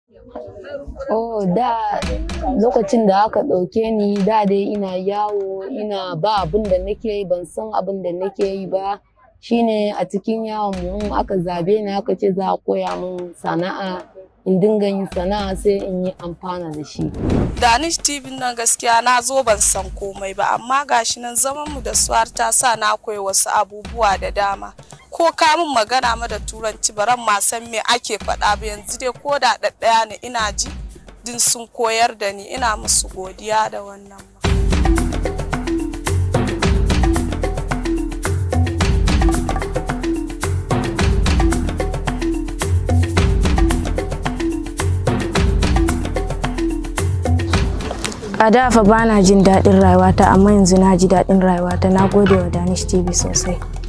Oh, da lokacin da aka ɗauke ni da dai ina yawo ina ba abin da nake yi ban san abin da nake yi ba shine a cikin yawon mu in aka zabe ni aka ce za a koya min sana'a in dinga yin sana'a sai in yi amfana da shi. Danish TV nan gaskiya na zo ban san komai ba amma gashi nan zaman mu da su har ta sa na koyi wasu abubuwa da dama. Ko ka min magana ma da turanci baran ma san me ake faɗa ba yanzu dai ko da ɗaɗɗaya ne ina ji din sun koyar da ni ina musu godiya da wannan. a da fa bana jin daɗin rayuwata amma yanzu na ji daɗin rayuwata na gode wa danish tv sosai